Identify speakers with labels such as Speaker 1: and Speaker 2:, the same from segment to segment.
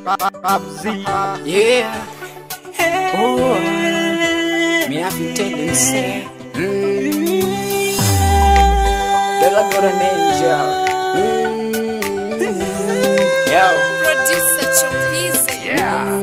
Speaker 1: Yeah. Oh. Me have to tell you, say. Mm. Girl, I got an angel. Mm. Yo.
Speaker 2: Producer Chombizi.
Speaker 1: Yeah.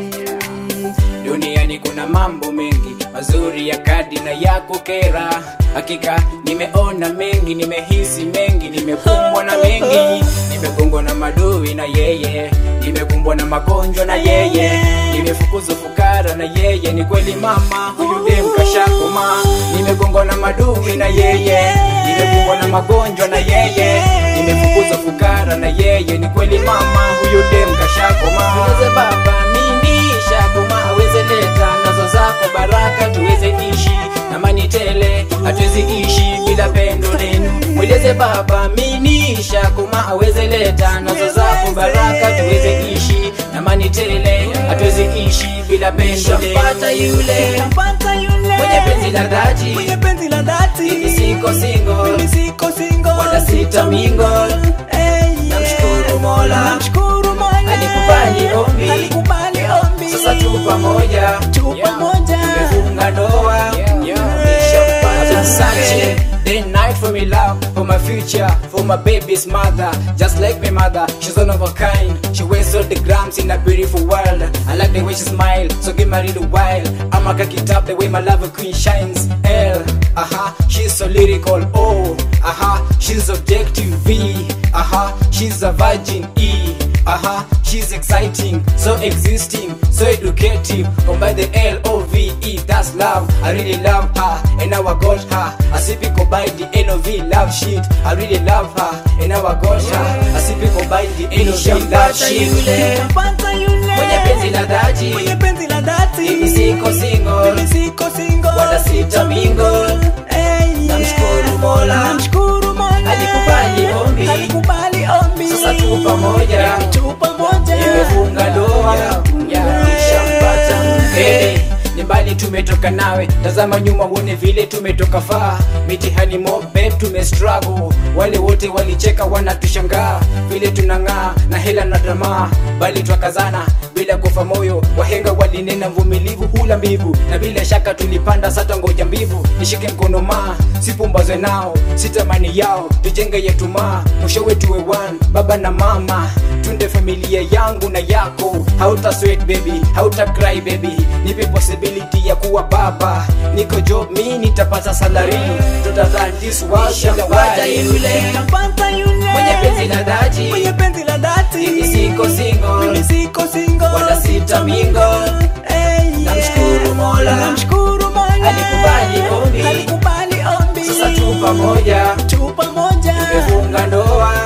Speaker 1: Duniani kuna mambo mengi mazuri ya kadi na ya kukera. Hakika nimeona mengi, nimehisi mengi, nimekumbwa na mengi, nimegongwa na madui na yeye, nimekumbwa na magonjwa na yeye, nimefukuzwa fukara na yeye. Ni kweli mama, huyu dem kashakoma, nimegongwa na madui na yeye, nimekumbwa na magonjwa na yeye, nimefukuzwa fukara na yeye. Ni kweli mama, huyu dem kashakoma. Ulize baba mimi shakoma, aweze leta nazo zako baraka, tuweze ishi na mani tele, hatuwezi ishi bila pendo lenu. Mweleze baba mimi shakoma, aweze leta nazo zako baraka, tuweze ishi na mani tele, hatuwezi ishi bila pendo lenu. Pata yule
Speaker 3: Pata yule
Speaker 1: mwenye penzi la dhati,
Speaker 3: mwenye penzi la dhati,
Speaker 1: mimi siko single,
Speaker 3: mimi siko single,
Speaker 1: wala sita mingle.
Speaker 3: Hey,
Speaker 1: Namshukuru Mola.
Speaker 3: namshukuru Mola,
Speaker 1: Alikubali ombi.
Speaker 3: alikubali ombi,
Speaker 1: Sasa tu pamoja,
Speaker 3: tu pamoja,
Speaker 1: tumefunga ndoa. I've been searching day and night for me love, for my future, for my baby's mother. Just like my mother, she's one of a kind. She wears all the grams in a beautiful world. I like the way she smile, so get married a while. I'ma cock it up the way my love queen shines. L, aha, she's so lyrical. O, aha, she's objective. V, aha, she's a virgin. E, aha, she's exciting, so existing, so educative. Combine the L O V E, that's love. I really love her, and now I got her. I see people buy the N O V love shit. I really love her, and now I got her. I see people buy the N O V love shit.
Speaker 3: Pata yule
Speaker 1: Mwenye penzi la dhati,
Speaker 3: mwenye penzi la dhati,
Speaker 1: mimi siko single,
Speaker 3: mimi siko single,
Speaker 1: wala sita mingle.
Speaker 3: Hey, yeah.
Speaker 1: Namshukuru Mola.
Speaker 3: namshukuru Mola,
Speaker 1: Alikubali ombi.
Speaker 3: alikubali ombi,
Speaker 1: Sasa tu pamoja.
Speaker 3: tu pamoja,
Speaker 1: nimefunga ndoa nishampata mke ni mbali tumetoka nawe tazama nyuma uone vile tumetoka faa mitihani mobe tumestruggle wale wote walicheka wanatushangaa vile tunang'aa na hela na tamaa bali twakazana bila kufa moyo wahenga walinena mvumilivu hula mbivu na bila shaka tulipanda sata ngoja mbivu nishike mkono maa sipumbazwe nao sitamani yao tujenge yetu maa mwishowe tuwe one baba na mama tunde familia yangu na yako hauta sweat baby hauta cry baby nipe possibility ya kuwa baba niko job mi nitapata salary tutadhan this world bila waja yule
Speaker 3: Pata yule
Speaker 1: mwenye penzi la dhati
Speaker 3: mwenye penzi la dhati,
Speaker 1: mimi siko single
Speaker 3: mimi siko single,
Speaker 1: wala sita mingle
Speaker 3: Hey, yeah.
Speaker 1: Namshukuru Mola.
Speaker 3: namshukuru Mola,
Speaker 1: Alikubali ombi.
Speaker 3: alikubali ombi,
Speaker 1: sasa tu pamoja
Speaker 3: tu pamoja,
Speaker 1: tumefunga ndoa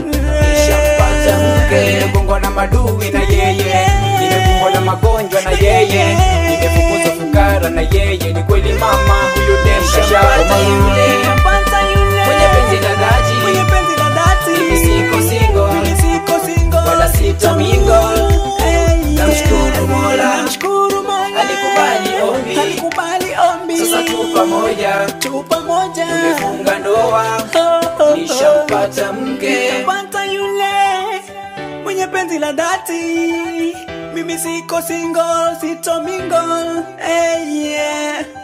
Speaker 1: nishampata mke nimegongwa na madui na yeye nimekumbwa na magonjwa na yeye nimefukuzwa fukara na yeye ni kweli mama huyu demshashapata yule
Speaker 3: Pata yule
Speaker 1: mwenye penzi la dhati
Speaker 3: mwenye penzi la dhati,
Speaker 1: mimi siko single
Speaker 3: mimi siko single,
Speaker 1: wala sita mingle
Speaker 3: Hey, yeah.
Speaker 1: Namshukuru Mola.
Speaker 3: namshukuru Mola,
Speaker 1: Alikubali ombi.
Speaker 3: alikubali ombi,
Speaker 1: sasa tu pamoja
Speaker 3: tu pamoja,
Speaker 1: tumefunga ndoa
Speaker 3: Oh, oh, oh.
Speaker 1: nishampata mke
Speaker 3: Pata yule mwenye penzi la dhati, mimi siko single, sito mingle, hey, yeah.